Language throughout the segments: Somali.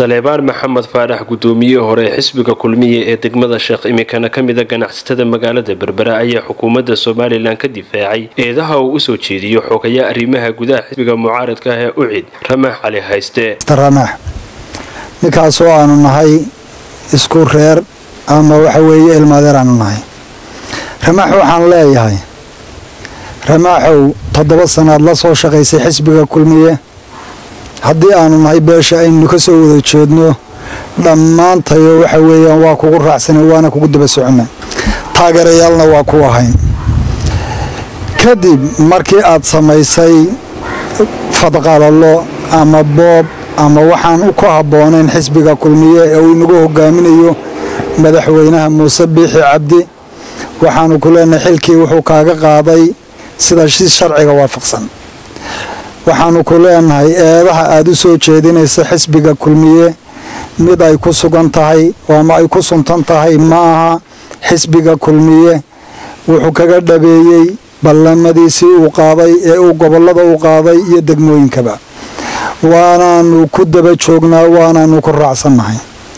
saleebaan maxamed faarax guddoomiye hore xisbiga kulmiye ee degmada sheekh imikana ka mida ganacsatada magaalada berbera ayaa xukuumadda somalilan ka difaacay eedaha uu usoo jeediyo xogaya arrimaha gudaha xisbiga mucaaradka ah ee ucid ramaax cali hayste ramaax ninkaasoo aanu nahay isku reer ama waxa weeye ilmaadeer aanu nahay ramaax waxaan leeyahay ramaaxow toddoba sanaad la soo shaqaysay xisbiga kulmiye haddii aanu nahay beesha aynu ka soo wada jeedno dhammaantayo waxa weeyaan waa kugu raacsanay waana kugu daba socona taageerayaalna waa ku ahayn kadib markii aad samaysay fadqalalo ama boob ama waxaan ku habboonayn xisbiga kulmiye ee uu inagu hogaaminayo madaxweynaha muuse biixi cabdi waxaanu ku leenahay xilkii wuxuu kaaga qaaday sida si sharciga waafaqsan waxaanu ku leenahay eedaha aada u soo jeedinaysa xisbiga kulmiye mid ay ku sugan tahay ama ay ku suntan tahay ma aha xisbiga kulmiye wuxuu kaga dhabeeyey ballamadiisii uu qaaday ee uu gobollada u qaaday iyo degmooyinkaba waanaanu ku daba joognaa waanaanu ku raacsannahay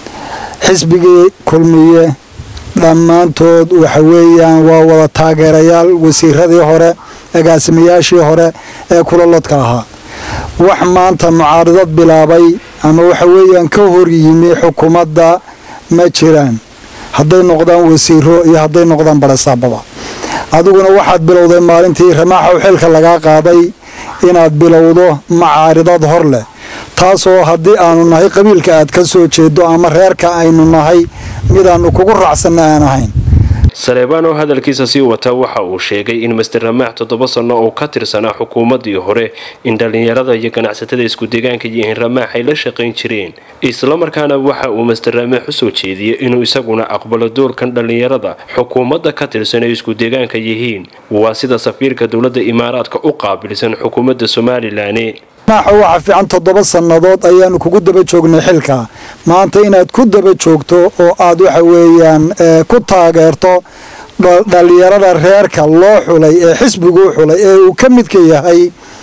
xisbigii kulmiye dhammaantood waxa weeyaan waa wada taageerayaal wasiiradii hore agaasimayaashii hore ee kulalodka ahaa wax maanta mucaaridad bilaabay ama waxa weeyaan ka hor yimi xukuumadda ma jiraan hadday noqdaan wasiiro iyo hadday noqdaan barasaababa adiguna waxaad bilowday maalintii ramaaxow xilka lagaa qaaday inaad bilowdo macaaridad hor leh taasoo haddii aanu nahay qabiilka aad ka soo jeedo ama reerka aynu nahay midaannu kugu raacsanna aan ahayn saleebaan oo hadalkiisa sii wata waxa uu sheegay in master ramaax toddoba sanno oo ka tirsanaa xukuumaddii hore in dhallinyarada iyo ganacsatada isku deegaanka yihiin ramaax ay la shaqayn jireen islamarkaana waxa uu master ramaax usoo jeediyey inuu isaguna aqbalo doorkan dhallinyarada xukuumadda ka tirsan ay isku deegaanka yihiin waa sida safiirka dowladda imaaraadka u qaabilsan xukuumadda somalilan maaxo waxa fiican toddoba sannadood ayaanu kugu daba joognay xilka maanta inaad ku daba joogto oo aad waxa weeyaan ku taageerto dhallinyarada reerka loo xulay ee xisbiguu xulay ee uu ka midka yahay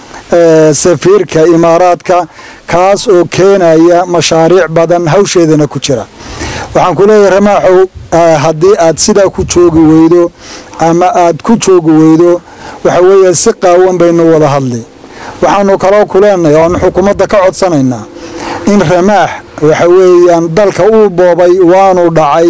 safiirka imaaraadka kaas oo keenaya mashaariic badan hawsheedana ku jira waxaan ku leeyahay ramaaxow haddii aad sidaa ku joogi weydo ama aad ku joogi weydo waxa weeye si qaawan baynu wada hadli waxaanu kaloo ku leenahay oanu xukuumadda ka codsanaynaa in ramaax waxa weeyaan dalka uu boobay waanu dhacay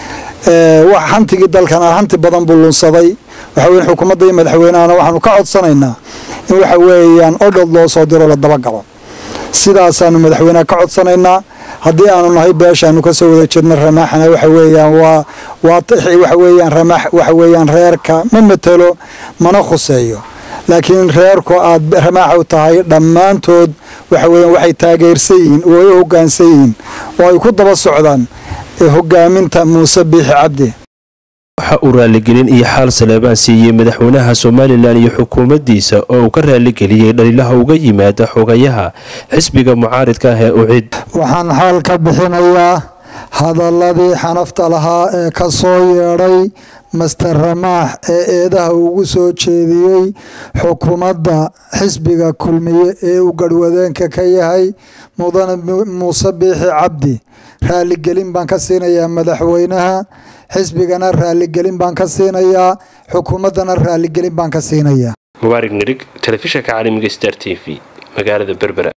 hantigii dalkana hanti badan buu lunsaday waxa weya xukuumadda iyo madaxweynahana waxaanu ka codsanaynaa in waxa weeyaan odhod loo soo diro la dabagalo sidaasaanu madaxweyneha ka codsanaynaa haddii aanu nahay beeshaanu ka soo wada jirna ramaaxana waxa weeyaan waa waxa weeyaan ramaax waxa weeyaan reerka ma matelo mana khuseeyo laakiin reerku aad ramaax u tahay dhammaantood waxa weeyaan waxay taageersan yihiin oo ay u hoggaansan yihiin oo ay ku daba socdaan hogaaminta muuse biixi cabdi waxa uu raaligelin iyo xaal saleebaan siiyey madaxweynaha somalilan iyo xukuumaddiisa oo uu ka raaligeliyey dhaliilaha uga yimaada xogayaha xisbiga mucaaridka ah ee ucid waxaan xaal ka bixinayaa hadaladii xanafta lahaa ee ka soo yeedhay master ramaax ee eedaha ugu soo jeediyey xukuumadda xisbiga kulmiye ee uu garhwadeenka ka yahay mudane muuse biixi cabdi raaligelin baan ka siinayaa madaxweynaha xisbigana raaligelin baan ka siinayaa xukuumaddana raaligelin baan ka siinayaa mubaarig nirig telefishanka caalamiga star t v magaalada berbera